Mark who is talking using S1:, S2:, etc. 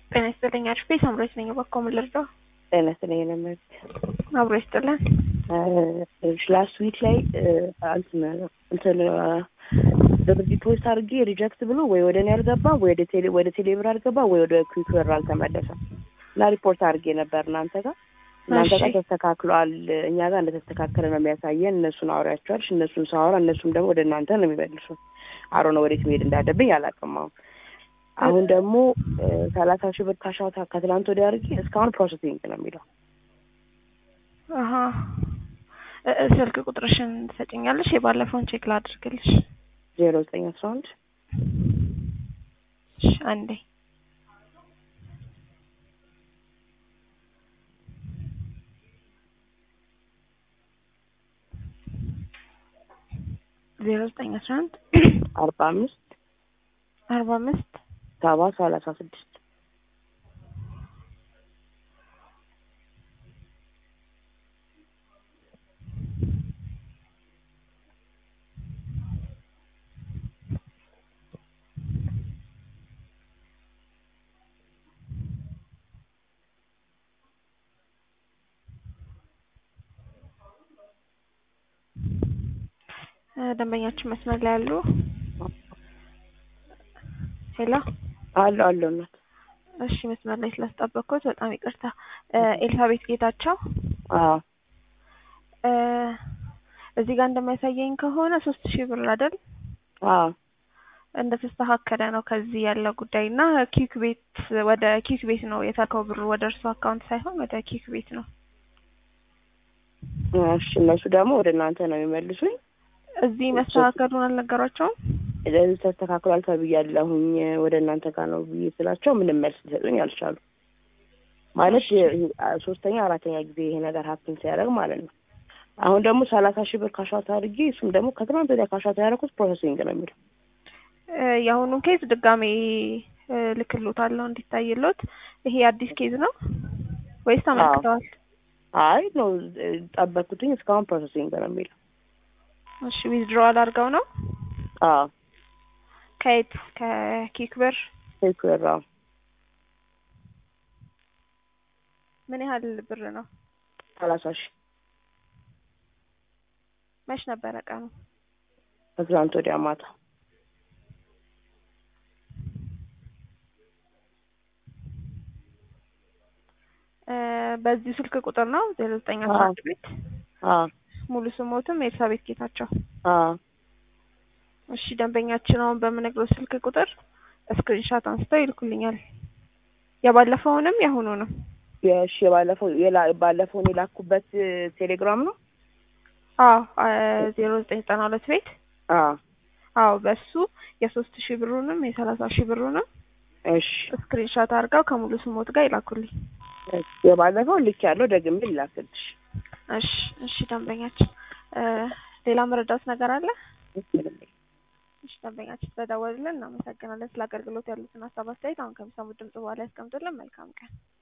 S1: ጤና ይስጥልኝ አሽፌ ሳምራዊት ነኝ። በኮ ምን ልርዳው?
S2: ጤና ይስጥልኝ ለመት
S1: አብሮ ይስጥልን።
S2: ላስት ዊክ ላይ እንትን ብር ዲፖዚት አድርጌ ሪጀክት ብሎ ወይ ወደ እኔ አልገባ ወይ ወደ ቴሌ ወደ ቴሌ ብር አልገባ ወይ ወደ ኩዊክ ብር አልተመለሰም እና ሪፖርት አድርጌ ነበር እናንተ ጋር እናንተ ጋር ተስተካክሏል፣ እኛ ጋር እንደተስተካከለ ነው የሚያሳየን። እነሱን አውሪያቸዋልሽ። እነሱን ሳወራ እነሱም ደግሞ ወደ እናንተ ነው የሚመልሱ። አሮ ነው ወዴት መሄድ እንዳለብኝ አላውቅም። አሁን አሁን ደግሞ ሰላሳ ሺህ ብር ካሻውታ ከትላንት ወዲያ አድርጌ እስካሁን ፕሮሰሲንግ ነው የሚለው።
S1: አሀ ስልክ ቁጥርሽን ትሰጭኛለሽ? የባለፈውን ቼክ ላድርግልሽ።
S2: ዜሮ ዘጠኝ አስራ አንድ
S1: እሺ፣ አንዴ ዜሮ ዘጠኝ አስራ አንድ
S2: አርባ አምስት
S1: አርባ አምስት
S2: ሰባ ሰላሳ ስድስት
S1: ደንበኛችን መስመር ላይ ያሉ ሄሎ
S2: አሉ አሉ እናት
S1: እሺ መስመር ላይ ስላስጠበቅኩት በጣም ይቅርታ ኤልሳቤት ጌታቸው
S2: አዎ
S1: እዚህ ጋር እንደሚያሳየኝ ከሆነ ሶስት ሺህ ብር አይደል
S2: አዎ
S1: እንደተስተካከለ ነው ከዚህ ያለው ጉዳይ እና ኪክ ቤት ወደ ኪክ ቤት ነው የተላከው ብሩ ወደ እርሱ አካውንት ሳይሆን ወደ ኪክ ቤት ነው
S2: እሺ እነሱ ደግሞ ወደ እናንተ ነው የሚመልሱኝ
S1: እዚህ መስተካከሉን አልነገሯቸውም
S2: ስለዚህ ተስተካክሏል ተብያለሁኝ ወደ እናንተ ጋር ነው ብዬ ስላቸው ምንም መልስ ሊሰጡኝ አልቻሉ። ማለት ሶስተኛ አራተኛ ጊዜ ይሄ ነገር ሀፕን ሲያደርግ ማለት ነው። አሁን ደግሞ ሰላሳ ሺህ ብር ካሻት አድርጌ እሱም ደግሞ ከትናንት ወዲያ ካሻት ያደረኩት ፕሮሰሲንግ ነው የሚለው።
S1: የአሁኑን ኬዝ ድጋሜ ልክሎታለሁ እንዲታይሎት። ይሄ አዲስ ኬዝ ነው ወይስ ተመልክተዋል?
S2: አይ ነው ጠበቅኩትኝ እስካሁን ፕሮሰሲንግ ነው የሚለው።
S1: እሺ ዊዝድሮዋል አድርገው ነው?
S2: አዎ
S1: ከየት ከኪክ ብር
S2: ኪክ ብር አዎ
S1: ምን ያህል ብር ነው
S2: ሰላሳ ሺህ
S1: መች ነበረ ቀኑ
S2: ከትላንት ወዲያ ማታ
S1: በዚህ ስልክ ቁጥር ነው ዜሮ ዘጠኝ አስራ አንድ ቤት
S2: አዎ
S1: ሙሉ ስሞትም ኤልሳቤት ጌታቸው
S2: አዎ
S1: እሺ ደንበኛችን አሁን በምነግረው ስልክ ቁጥር ስክሪንሻት አንስተው ይልኩልኛል። የባለፈውንም የአሁኑንም።
S2: የእሺ የባለፈው ባለፈውን የላኩበት ቴሌግራም ነው።
S1: አዎ ዜሮ ዘጠኝ ዘጠና ሁለት ቤት
S2: አዎ
S1: አዎ በሱ የሶስት ሺህ ብሩንም የሰላሳ ሺህ ብሩንም
S2: እሺ
S1: ስክሪንሻት አድርገው ከሙሉ ስሞት ጋር ይላኩልኝ።
S2: የባለፈው ልክ ያለው ደግሜ ላክልሽ።
S1: እሺ እሺ ደንበኛችን ሌላ መረዳት ነገር አለ? እሺ ደንበኛችን ስለደወሉልን እናመሰግናለን። ስለ አገልግሎት ያሉትን ሀሳብ አስተያየት አሁን ከሚሰሙት ድምጽ በኋላ ያስቀምጡልን። መልካም ቀን።